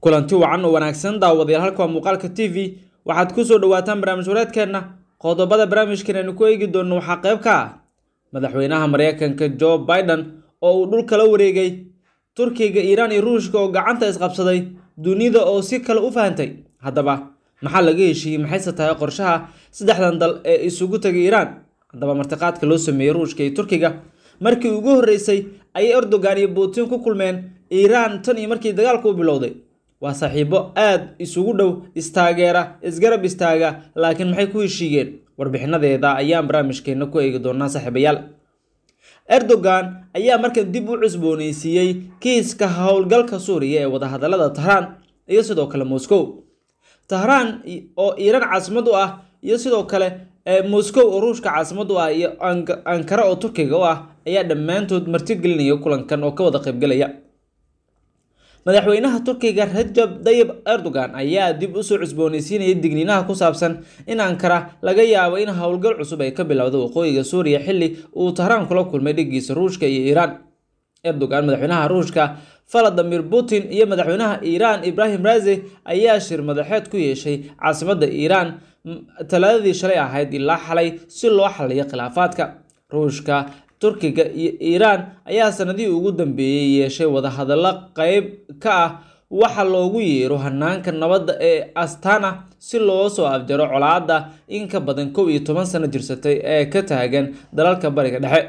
kulanti wacan oo wanaagsan daawadayaal halka waa muuqaalka t v waxaad kusoo dhawaataan barnaamij wareedkeenna qodobada barnaamijkan aynu ku eegi doonno waxaa qayb ka ah madaxweynaha mareykanka joe biden oo uu dhul kala wareegay turkiga iiraan iyo ruushka oo gacanta isqabsaday dunida oo si kale u fahantay haddaba maxaa laga heshiiyey maxayse tahay qorshaha saddexdan dal ee isugu tagay iiraan haddaba martiqaadka loo sameeyey ruushka iyo turkiga markii ugu horreysay ayay erdogan iyo putin ku kulmeen iiraan tan iyo markii dagaalku u bilowday waa saaxiibo aada isugu dhow istaageera isgarab istaaga laakiin maxay ku heshiiyeen warbixinadeeda ayaan barnaamijkeena ku eegi doonaa saaxiibayaal erdogan ayaa markan dib u cusbooneysiiyey kiiska howlgalka suuriya ee wadahadalada tahraan iyo sidoo kale moscow tahraan oo iiraan caasimad u ah iyo sidoo kale moscow oo ruushka caasimad u ah iyo ankara oo turkiga u ah ayaa dhammaantood martigelinaya kulankan oo ka wada qaybgelaya madaxweynaha turkiga rajab dayib erdogan ayaa dib usoo cusbooneysiinayay digniinaha ku saabsan in ankara laga yaabo in howlgal cusub ay ka bilowda waqooyiga suuriya xilli uu tahraan kula kulmay dhigiisa ruushka iyo iiraan erdogan madaxweynaha ruushka valadimir putin iyo madaxweynaha iiraan ibrahim razi ayaa shir madaxeed ku yeeshay caasimadda iiraan talaadadii shalay ahayd ilaa xalay si loo xaliyo khilaafaadka ruushka turkiga iyo iiraan ayaa sanadihii ugu dambeeyey yeeshay wadahadallo qeyb ka ah waxa loogu yeero hanaanka nabadda ee astana si loo soo afjaro colaadda in ka badan kow iyo toban sano jirsatay ee ka taagan dalalka bariga dhexe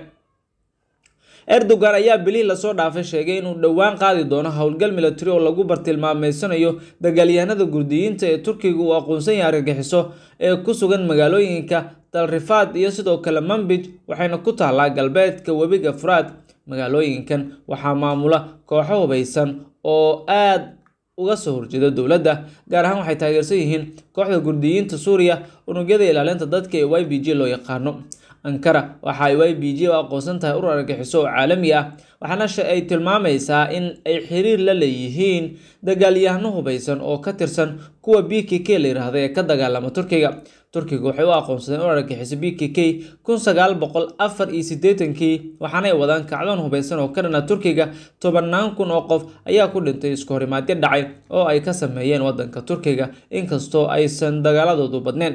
erdogan ayaa bilihii lasoo dhaafay sheegay inuu dhowaan qaadi doono howlgal milatari oo lagu bartilmaameysanayo dagaalyahanada gurdiyiinta ee turkiga uu aqoonsan yahay argagixiso ee ku sugan magaalooyinka dalrifaad iyo sidoo kale mambij waxayna ku taallaa galbeedka webiga furaad magaalooyinkan waxaa maamula kooxo hubaysan oo aada uga soo horjeeda dowladda gaar ahaan waxay taageersan yihiin kooxda gurdiyiinta suuriya unugyada ilaalinta dadka ee y b j loo yaqaano ankara waxa ay y b j u aqoonsan tahay urur argagixiso oo caalami ah waxaana ay tilmaamaysaa in ay xiriir la leeyihiin dagaalyahano hubaysan oo ka tirsan kuwa b k k la yiraahda ee ka dagaalama turkiga turkiga waxay u aqoonsadeen urur argagixiso b k k kun sagaal boqol afar iyo siddeetankii waxaanay wadaan kacdoon hubaysan oo ka dhana turkiga tobannaan kun oo qof ayaa ku dhintay isku horimaadyo dhacay oo ay ka sameeyeen wadanka turkiga inkastoo aysan dagaaladoodu badneen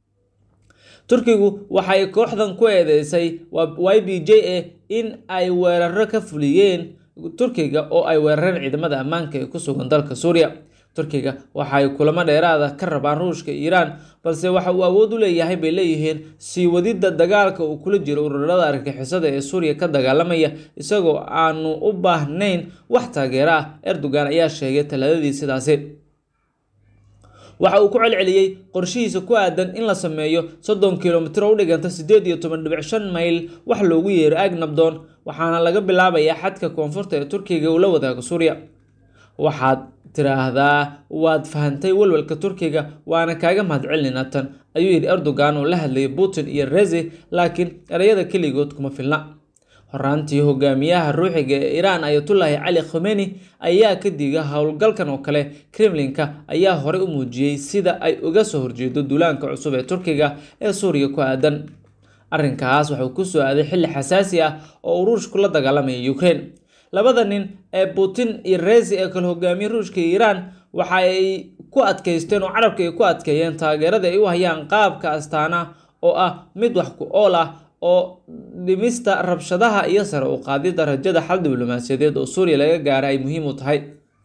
turkigu waxay kooxdan ku eedeysay y b j a in ay weeraro ka fuliyeen turkiga oo ay weerareen ciidamada ammaanka ee ku sugan dalka suuriya turkiga waxay kulamo dheeraada ka rabaan ruushka iiraan balse waxa uu awood u leeyahay bay leeyihiin sii wadidda dagaalka uu kula jiro ururada argagixisada ee suuriya ka dagaalamaya isagoo aanu u baahnayn wax taageero ah erdogan ayaa sheegay talaadadii sidaasi waxa uu ku celceliyey qorshihiisa ku aadan in la sameeyo soddon kilomitir oo u dhiganta siddeed iyo toban dhibic shan mayl wax loogu yeero agnabdon waxaana laga bilaabayaa xadka koonfurta ee turkiga uu la wadaago suuriya waxaad tiraahdaa waad fahantay walwalka turkiga waana kaaga mahadcelinaa tan ayuu yidhi erdogan oo la hadlayay putin iyo rezi laakiin ereyada keligood kuma filna horaantii hogaamiyaha ruuxiga ee iiraan ayatullaahi cali khomeni ayaa ka diga howlgalkan oo kale kremlinka ayaa horey u muujiyey sida ay uga soo horjeedo duulaanka cusub ee turkiga ee suuriya ku aadan arrinkaas wuxuu ku soo aaday xilli xasaasi ah oo uu ruushku la dagaalamaya ukraine labada nin ee putin iyo rezi ee kale hogaamiye ruushka iyo iiraan waxa ay ku adkaysteen oo carabka ay ku adkeeyeen taageerada ay u hayaan qaabka astaana oo ah mid wax ku ool ah oo dhimista rabshadaha iyo sare u qaadida rajada xal diblomaasiyadeed oo suuriya laga gaara ay muhiim u tahay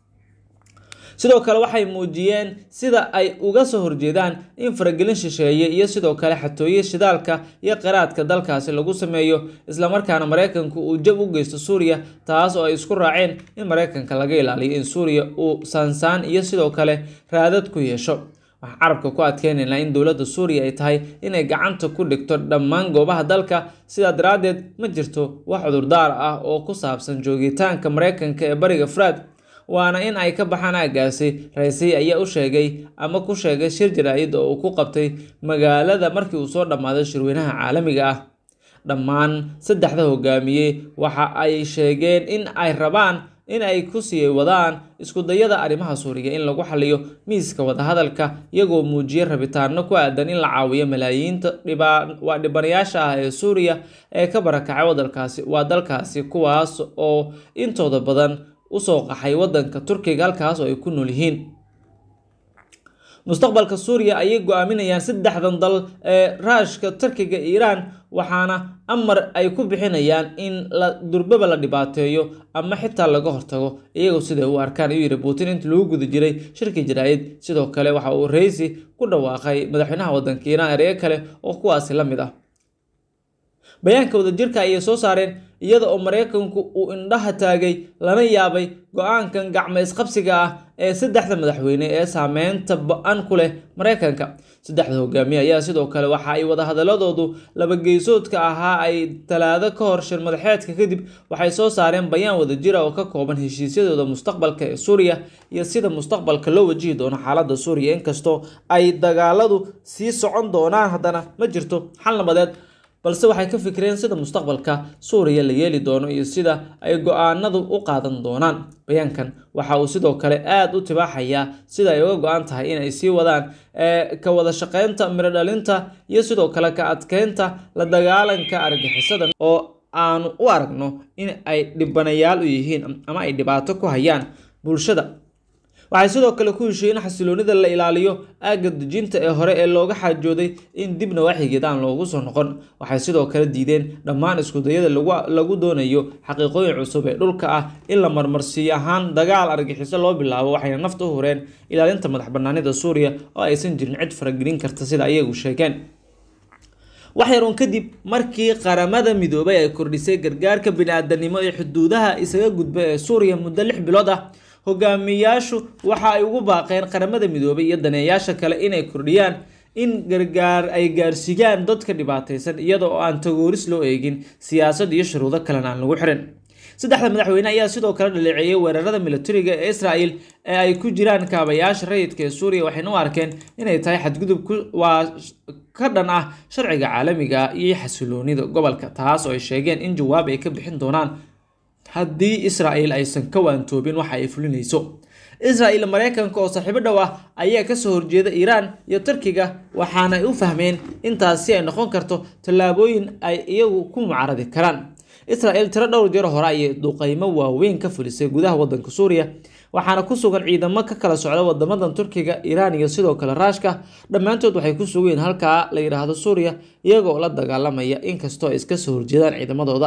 sidoo kale waxay muujiyeen sida ay uga soo horjeedaan in faragelin shisheeye iyo sidoo kale xatooye shidaalka iyo qiraadka dalkaasi lagu sameeyo islamarkaana mareykanku uu jab u geysto suuriya taas oo ay isku raaceen in mareykanka laga ilaaliyo in suuriya uu saansaan iyo sidoo kale raadad ku yeesho waxaan carabka ku adkeynaynaa in dowladda suuriya ay tahay inay gacanta ku dhigto dhammaan goobaha dalka sidaa daraaddeed ma jirto wax cudurdaar ah oo ku saabsan joogitaanka mareykanka ee bariga furaad waana in ay ka baxaan aagaasi raysay ayaa u sheegay ama ku sheegay shir jaraa'id oo uu ku qabtay magaalada markii uu soo dhammaaday shirweynaha caalamiga ah dhammaan saddexda hogaamiye waxa ay sheegeen in ay rabaan in ay ku sii wadaan iskudayada arrimaha suuriya in lagu xaliyo miiska wadahadalka iyagoo muujiyay rabitaano ku aadan in la caawiyo malaayiinta waa dhibanayaasha ah ee suuriya ee ka barakacay wadalkaasi waa dalkaasi kuwaas oo intooda badan usoo qaxay wadanka turkiga halkaas oo ay ku nool yihiin mustaqbalka suuriya ayay go-aaminayaan saddexdan dal ee raashka turkiga iiraan waxaana amar ay ku bixinayaan in la durbaba la dhibaateeyo ama xitaa laga hortago iyagoo siday u arkaan ayuu yidhi putin intii lagu guda jiray shirkii jaraa'id sidoo kale waxa uu reysi ku dhawaaqay madaxweynaha wadanka iiraan ereyo kale oo kuwaasi la mid ah bayaanka wadajirka ayay soo saareen iyada oo maraykanku uu indhaha taagay lana yaabay go-aankan gacmo isqabsiga ah ee saddexda madaxweyne ee saameynta ba-an ku leh maraykanka saddexda hogaamiye ayaa sidoo kale waxa ay wadahadaladoodu labageysoodka ahaa ay talaado ka hor shir madaxeedka kadib waxay soo saareen bayaan wadajira oo ka kooban heshiisyadooda mustaqbalka ee suuriya iyo sida mustaqbalka loo wajihi doono xaalada suuriya inkastoo ay dagaaladu sii socon doonaan haddana ma jirto xal nabadeed balse waxay ka fikireen sida mustaqbalka suuriya la yeeli doono iyo sida ay go-aanadu u qaadan doonaan bayaankan waxa uu sidoo kale aada u tibaaxayaa sida ay uga go-an tahay inay sii wadaan ka wada shaqeynta miro dhalinta iyo sidoo kale ka adkeynta la dagaalanka argixisada oo aanu u aragno in ay dhibanayaal u yihiin ama ay dhibaato ku hayaan bulshada waxay sidoo kale ku heshiiyey in xasiloonida la ilaaliyo aagga dejinta ee hore ee looga xaajooday in dibna waxigeed aan loogu soo noqon waxay sidoo kale diideen dhammaan iskudayada lagu doonayo xaqiiqooyin cusub ee dhulka ah in la marmarsiiyo ahaan dagaal argixiso loo bilaabo waxayna nafta u hureen ilaalinta madax banaanida suuriya oo aysan jirin cid faragelin karta sida ayagu sheegeen wax yaruun kadib markii qaramada midoobay ay kordhisay gargaarka bini-aadanimo ee xuduudaha isaga gudba ee suuriya muddo lix bilood ah hogaamiyayaashu waxa ay ugu baaqeen qaramada midoobay iyo daneeyaasha kale inay kordhiyaan in gargaar ay gaarsiiyaan dadka dhibaataysan iyada oo aan tagooris loo eegin siyaasad iyo shuruudo kalena aan lagu xirin saddexda madaxweyne ayaa sidoo kale dhaleeceeyay weerarada militariga ee israel ee ay ku jiraan kaabayaasha rayidka ee suuriya waxayna u arkeen inay tahay xadgudub waa ka dhan ah sharciga caalamiga iyo xasiloonida gobolka taas oo ay sheegeen in jawaab ay ka bixin doonaan haddii israel aysan ka waantoobin waxa ay fulinayso israel maraykanka oo saaxiibo dhow ah ayaa kasoo horjeeda iiraan iyo turkiga waxaana ay u fahmeen intaasi ay noqon karto tallaabooyin ay iyagu ku mucaaradi karaan israel tiro dhowr jeer hore ayay duqeymo waaweyn ka fulisay gudaha wadanka suuriya waxaana ku sugan ciidamo ka kala socda wadamadan turkiga iiraan iyo sidoo kale raashka dhammaantood waxay ku sugayeen halkaa la yidhaahdo suuriya iyagoo la dagaalamaya inkastoo ay iska soo horjeedaan ciidamadooda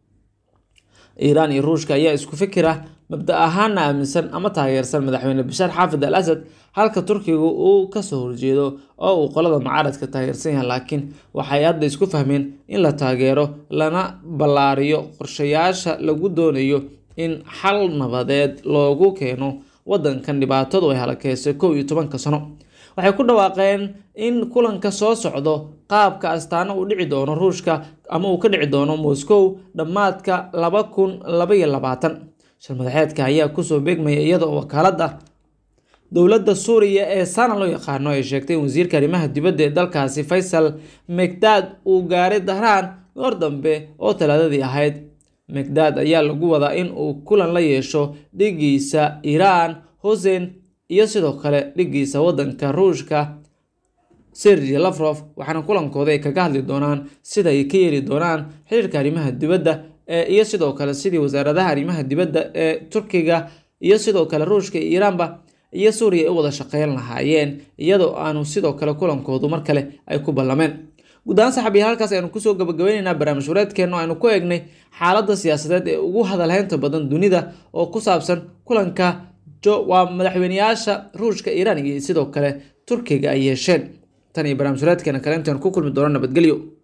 iiraan iyo ruushka ayaa isku fikira mabda ahaana aaminsan ama taageersan madaxweyne bashaar xaafid al asad halka turkigu uu kasoo horjeedo oo uu qolada mucaaradka taageersan yahay laakiin waxay hadda isku fahmeen in la taageero lana ballaariyo qorshayaasha lagu doonayo in xal nabadeed loogu keeno wadankan dhibaatadu ay halakeysay kow iyo tobanka sano waxay ku dhawaaqeen in kulanka soo socdo qaabka astaana uu dhici doono ruushka ama uu ka dhici doono moscow dhammaadka laba kun laba iyo labaatan shir madaxeedka ayaa kusoo beegmaya iyada oo wakaalada dowladda suuriya ee sana loo yaqaano ay sheegtay in wasiirka arrimaha dibadda ee dalkaasi faysal megdad uu gaaray dahraan goor dambe oo talaadadii ahayd megdad ayaa lagu wadaa in uu kulan la yeesho dhigiisa iiraan hosen iyo sidoo kale dhigiisa wadanka ruushka sergi lafrof waxaana kulankooda ay kaga hadli doonaan sida ay ka yeeli doonaan xiriirka arrimaha dibadda iyo sidoo kale sidii wasaaradaha arrimaha dibadda ee turkiga iyo sidoo kale ruushka iyo iiraanba iyo suuriya ay u wada shaqeyn lahaayeen iyadoo aanu sidoo kale kulankoodu mar kale ay ku ballameen guud ahaan saxabiya halkaas aynu kusoo gabagabeyneynaa barnaamij wareedkeenna aynu ku eegnay xaaladda siyaasadeed ee ugu hadalheynta badan dunida oo ku saabsan kulanka waa madaxweyneyaasha ruushka iiraan iyo sidoo kale turkiga ay yeesheen tan iyo barnaamij wareedkeena kale intaan ku kulmi doono nabadgelyo